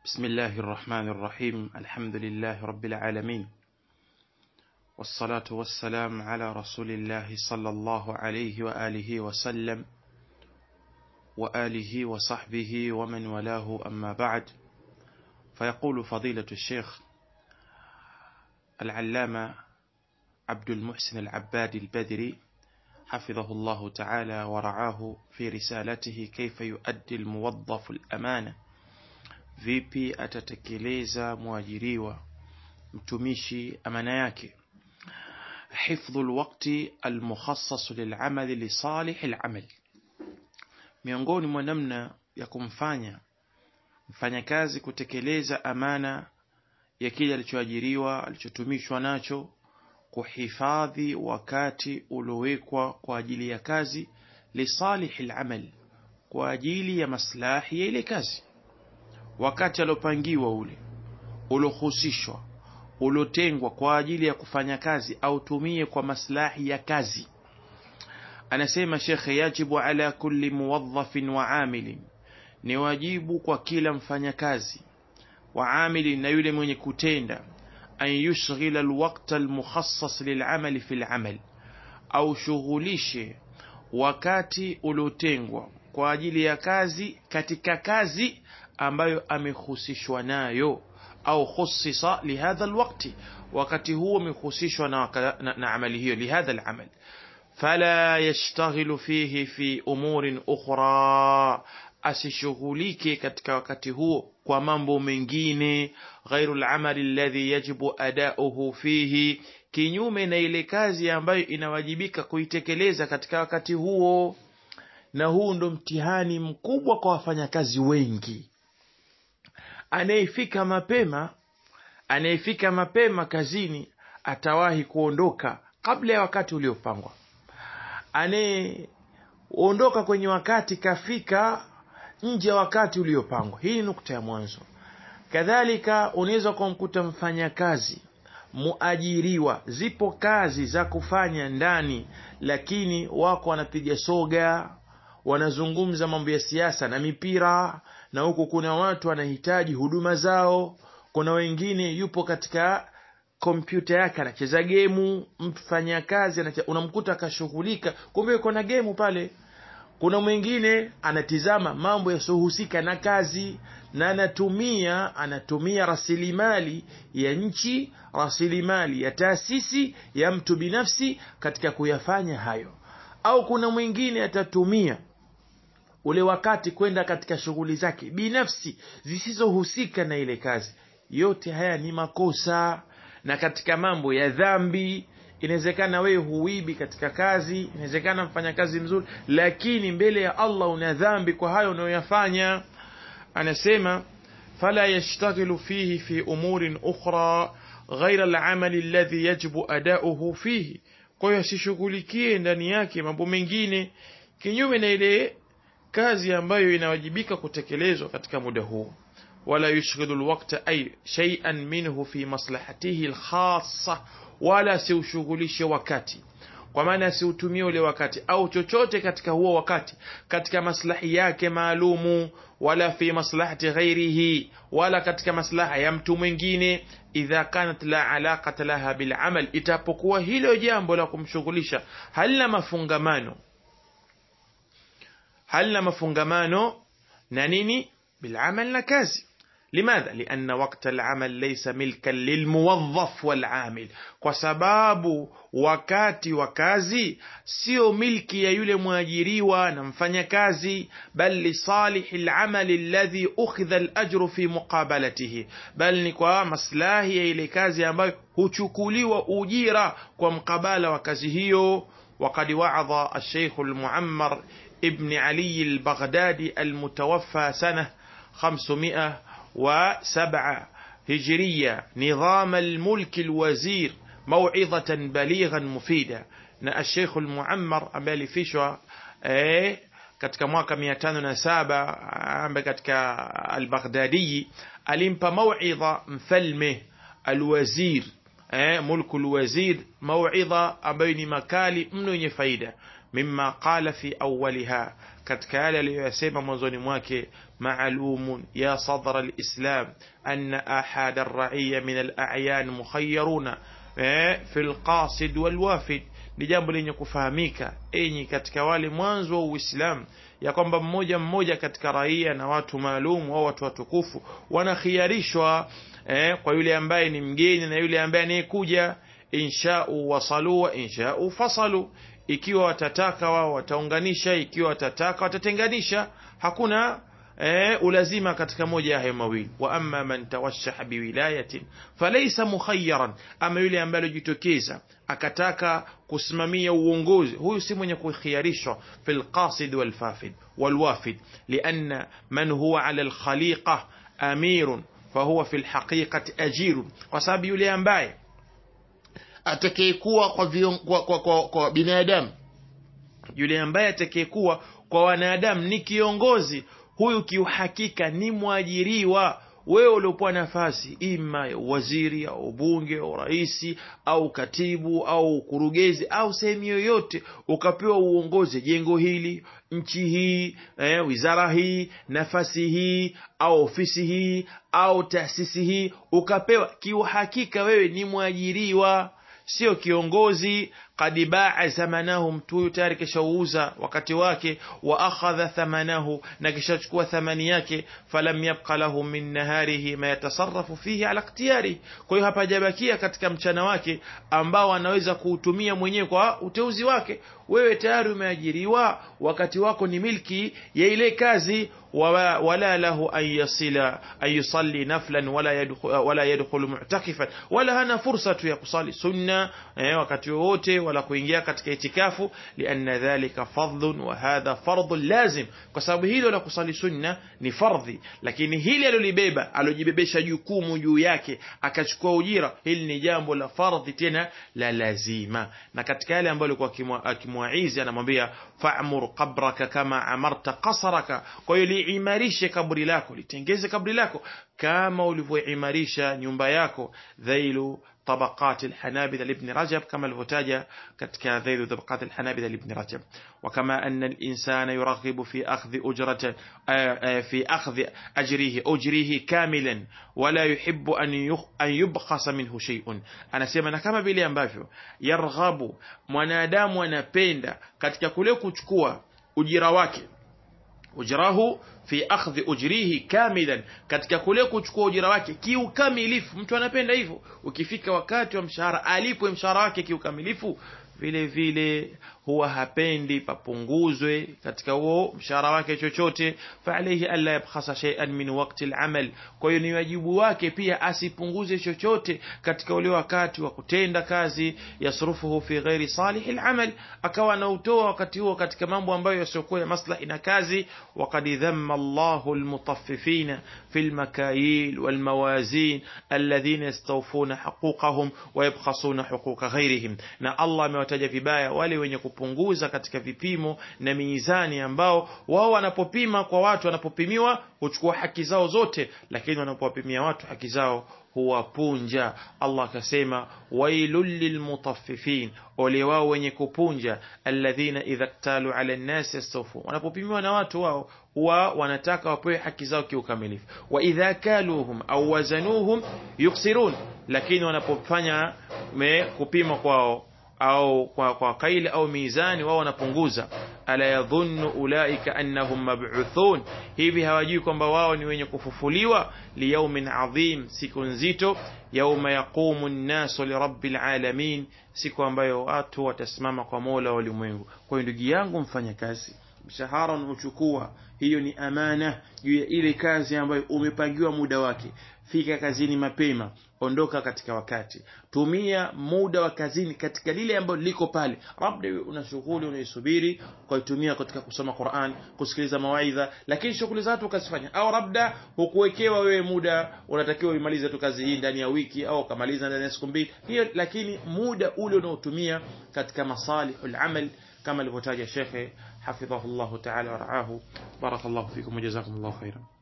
بسم الله الرحمن الرحيم الحمد لله رب العالمين والصلاة والسلام على رسول الله صلى الله عليه وآله وسلم وآله وصحبه ومن والاه أما بعد فيقول فضيلة الشيخ العلامة عبد المحسن العباد البدري حفظه الله تعالى ورعاه في رسالته كيف يؤدي الموظف الأمانة vipi atatekeleza mwajiriwa mtumishi amana yake hifdhu lwakti almukhassas lilamali lisalih alamal miongoni mwa namna ya kumfanya mfanyakazi kutekeleza amana ya kile alichoajiriwa alichotumishwa nacho kuhifadhi wakati uliowekwa kwa ajili ya kazi lisalih alamal kwa ajili ya maslahi ya ile kazi wakati aliopangiwa ule uliohusishwa uliotengwa kwa ajili ya kufanya kazi autumie kwa maslahi ya kazi anasema shekhe yajibu ala kulli muwadhafin wa amilin ni wajibu kwa kila mfanyakazi wa amilin na yule mwenye kutenda an yushghila alwaqta almukhassas lilamali fi lamal au shughulishe wakati uliotengwa kwa ajili ya kazi katika kazi ambayo amehusishwa nayo au khusisa lihadha alwaqti wakati huo amehusishwa na, na, na amali hiyo lihadha alamal fala yashtaghilu fihi fi umurin ukhra asishughulike katika wakati huo kwa mambo mengine ghairu lamali alladhi yajibu adauhu fihi kinyume na ile kazi ambayo inawajibika kuitekeleza katika wakati huo na huu ndo mtihani mkubwa kwa wafanyakazi wengi anayefika mapema anayefika mapema kazini atawahi kuondoka kabla ya wakati uliopangwa anayeondoka kwenye wakati kafika nje ya wakati uliopangwa hii ni nukta ya mwanzo kadhalika unaweza kumkuta mfanyakazi muajiriwa zipo kazi za kufanya ndani lakini wako wanapiga soga wanazungumza mambo ya siasa na mipira na huku kuna watu wanahitaji huduma zao kuna wengine yupo katika kompyuta yake anacheza gemu mfanyakazi unamkuta akashughulika kumbe yuko na gemu pale kuna mwingine anatizama mambo yasiohusika na kazi na anatumia anatumia rasilimali ya nchi rasilimali ya taasisi ya mtu binafsi katika kuyafanya hayo au kuna mwingine atatumia ule wakati kwenda katika shughuli zake binafsi zisizohusika na ile kazi yote haya ni makosa na katika mambo ya dhambi inawezekana wewe huibi katika kazi inawezekana mfanya kazi mzuri lakini mbele ya allah una dhambi kwa hayo unayoyafanya anasema fala yashtaghilu fihi fi umurin ukhra ghaira lamali alladhi yajibu adauhu fihi kwa hiyo asishughulikie ndani yake mambo mengine kinyume na ile kazi ambayo inawajibika kutekelezwa katika muda huu wala yushghilu alwaqta ay shay'an minhu fi maslahatihi alkhassa wala siushughulishe wakati kwa maana asiutumie ule wakati au chochote katika huo wakati katika maslahi yake maalumu wala fi maslahati ghairihi wala katika maslaha ya mtu mwingine idha kanat la alaqata laha bilamal itapokuwa hilo jambo la kumshughulisha halina mafungamano halina mafungamano na nini bilamal na kazi لماذا؟ لأن وقت العمل ليس ملكا للموظف والعامل kwa sababu wakati wa kazi sio milki ya yule mwajiriwa na mfanyakazi bal lisalihi lamali alladhi ukhidha alajru fi muqabalatihi bal ni kwa maslahi ya ile kazi ambayo huchukuliwa ujira kwa mkabala wa kazi hiyo وقد وعظ الشيخ المعمر ابن علي البغدادي المتوفى سنة 500 وسبعة هجرية نظام الملك الوزير موعظة بليغا مفيدة na الشيخ المعمر ambaye alifishwa eh, katika mwaka mia tano na saba ambaye katika albaghdadii alimpa mauidha mfalme alwazir eh, mulku lwazir mauidha ambayo ni makali mno yenye faida mimma qala fi awwaliha katika yale aliyoyasema mwanzoni mwake maalumun ya sadra alislam anna ahada arraiya min alayan mukhayyaruna fi alqasid walwafid ni jambo lenye kufahamika enyi katika wale mwanzo wa uislamu ya kwamba mmoja mmoja katika raia na watu maalum au watu watukufu wanakhiarishwa eh, kwa yule ambaye ni mgeni na yule ambaye anayekuja inshau wasalu wa inshau fasalu ikiwa watataka wao wataunganisha ikiwa watataka watatenganisha hakuna eh, ulazima katika moja ya hayo mawili wa amma man tawashaha biwilayatin falaysa mukhayyaran ama yule ambaye alijitokeza akataka kusimamia uongozi huyu si mwenye kukhiarishwa fi lqasid walfafid walwafid lianna man huwa ala lkhaliqa amirun fahuwa fi lhaqiqati ajirun kwa sababu yule ambaye atakayekuwa kwa, vion, kwa, kwa, kwa, kwa binadamu yule ambaye atakayekuwa kwa wanadamu ni kiongozi huyu kiuhakika ni mwajiriwa wewe uliopewa nafasi ima ya waziri au bunge au raisi au katibu au ukurugenzi au sehemu yoyote ukapewa uongozi jengo hili nchi hii eh, wizara hii nafasi hii au ofisi hii au taasisi hii ukapewa kiuhakika wewe ni mwajiriwa sio kiongozi qad baa zamanahu mtu huyu tayari kishauza wakati wake wa akhadha thamanahu na kishachukua thamani yake falam yabqa lahu min naharihi ma yatasarrafu fihi ala ikhtiyari kwa hiyo hapajabakia katika mchana wake ambao anaweza kuutumia mwenyewe kwa uteuzi wake wewe tayari umeajiriwa wakati wako ni milki ya ile kazi wala lahu an yasila an yusalli naflan wala yadkhul wala yadkhulu mu'takifan wala hana fursa tu ya kusali sunna eh, wakati wowote wala kuingia katika itikafu lianna dhalika fardhun wa hadha fardhun lazim kwa sababu hilo la kusali sunna ni fardhi lakini hili alilibeba alojibebesha jukumu juu yake akachukua ujira hili ni jambo la fardhi tena la lazima na katika yale ambayo alikuwa akimwaizi anamwambia fa'mur qabraka kama amarta qasraka kwa hiyo liimarishe kaburi lako litengeze kaburi lako kama ulivyoimarisha nyumba yako dhailu طبقات الحنابلة لابن رجب كما الفتاجة كتك ذيل طبقات الحنابلة لابن رجب وكما أن الإنسان يرغب في أخذ أجرة في أخذ أجره أجره كاملا ولا يحب أن أن يبخس منه شيء أنا سيما كما بلي ambavyo يرغب mwanadamu anapenda katika kule kuchukua ujira wake ujrahu fi akhdhi ujrihi kamilan katika kule kuchukua ujira wake kiukamilifu mtu anapenda hivyo ukifika wakati wa mshahara alipwe mshahara wake kiukamilifu vile vile huwa hapendi papunguzwe katika huo mshahara wake chochote faalaihi alla yabkhasa shay'an min waqti al-amal kwa hiyo ni wajibu wake pia asipunguze chochote katika ule wakati wa kutenda kazi yasrufuhu fi ghairi salih al-amal akawa anautoa wakati huo katika mambo ambayo yasiokuwa ya maslahi na kazi waqad dhamma Allahu al-mutaffifina fi al-makayil wal-mawazin alladhina yastawfuna huquqahum wa yabkhasuna huquqa ghairihim na Allah amewataja vibaya wale wenye kupunguza katika vipimo na mizani ambao wao wanapopima kwa watu wanapopimiwa huchukua haki zao zote lakini wanapowapimia watu haki zao huwapunja Allah akasema wailul lilmutaffifin ole wao wenye kupunja alladhina idha ktalu ala nnasi yastawfun wanapopimiwa na watu wao huwa wanataka wapewe haki zao kiukamilifu wa idha kaluhum au wazanuhum yuksirun lakini wanapofanya kupima kwao au kwa, kwa kaili au mizani wao wanapunguza ala yadhunnu ulaika annahum mab'uthun hivi hawajui kwamba wao ni wenye kufufuliwa liyaumin adhim siku nzito yauma yaqumu an-nasu lirabbil alamin siku ambayo watu watasimama kwa Mola wa ulimwengu kwa hiyo ndugu yangu mfanya kazi mshahara unaochukua hiyo ni amana juu ya ile kazi ambayo umepangiwa muda wake fika kazini mapema ondoka katika wakati tumia muda wa kazini katika lile ambalo liko pale labda una shughuli unaisubiri ukaitumia katika kusoma Qur'an kusikiliza mawaidha lakini shughuli za watu ukazifanya au labda hukuwekewa wewe muda unatakiwa uimalize tu kazi hii ndani ya wiki au ukamaliza ndani ya siku mbili hiyo lakini muda ule unaotumia katika masalihul amal kama alivyotaja shekhe hafidhahullahu ta'ala wa ra'ahu barakallahu fikum wa jazakumullahu khairan